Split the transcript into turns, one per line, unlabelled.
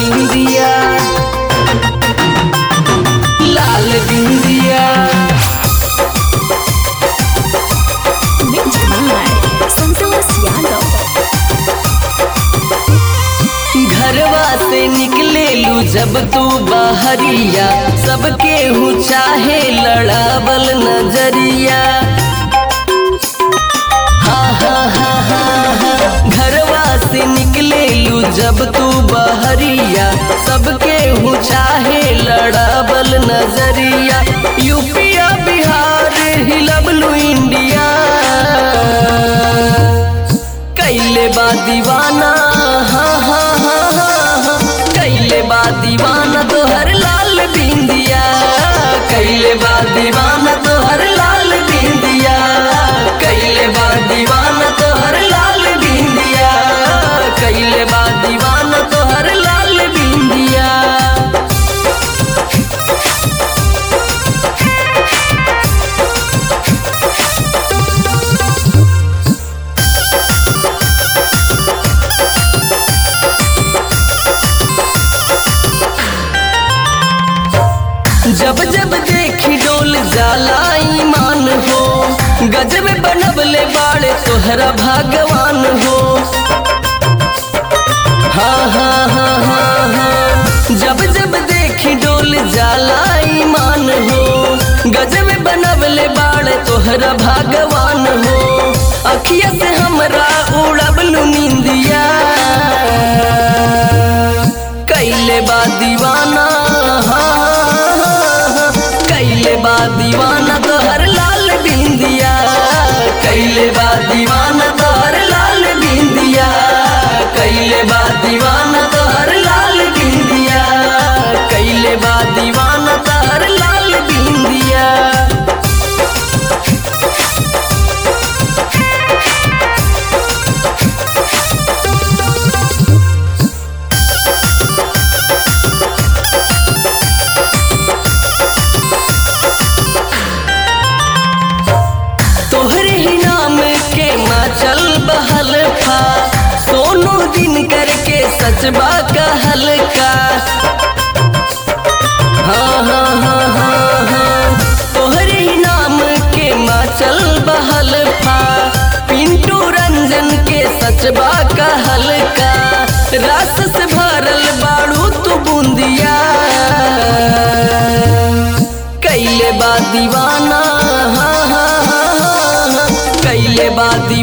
बिंदिया लाल बिंदिया
Mixed by Santosh Yadav.
घरवा से निकले लू जब तू बाहरिया सबके हूँ चाहे लड़ावल नजरिया हाँ हाँ हाँ हाँ हाँ घरवा से निकले लू जब तू बहरिया सबके हूँ चाहे लड़ावल नजरिया यूपिया बिहार हिलबलू इंडिया कैले बा दीवाना हाँ हाँ हाँ हाँ हाँ कैले बा दीवाना तोहर लाल बिंदिया कैले बा दीवाना तोहर लाल बिंदिया कैले बा दीवाना तोहर लाल बिंदिया कैले बा दीवाना तोहर लाल बिंदिया जब जब देखी डोल जाला ईमान हो गजब बनबले बाड़े तोहरा भगवान हो हाँ हाँ हाँ हाँ हाँ जब जब देखी डोल जाला ईमान हो गजब बनबले बाड़े तोहरा भगवान हो अखिया से हमरा उड़बलू निंदिया कैले बा दीवाना हाँ, हाँ, हाँ, हाँ, कैले बा दीवाना तोहर लाल बिंदिया कैले बा दीवाना तोहर लाल बिंदिया कैले बा दीवाना तोहर लाल बिंदिया कैले बा दीवाना तोहर लाल बिंदिया तोहरे ही नाम के माचल बहल फा सोनू दिन करके सचबा कहल का हाँ हाँ हाँ हाँ हाँ तोहरे ही नाम के माचल बहल फा पिंटू रंजन के सचबा कहल का रस से भरल बाड़ू तू बूंदिया कैले बा दीवाना हाँ हाँ हाँ हाँ हाँ कैले बा दी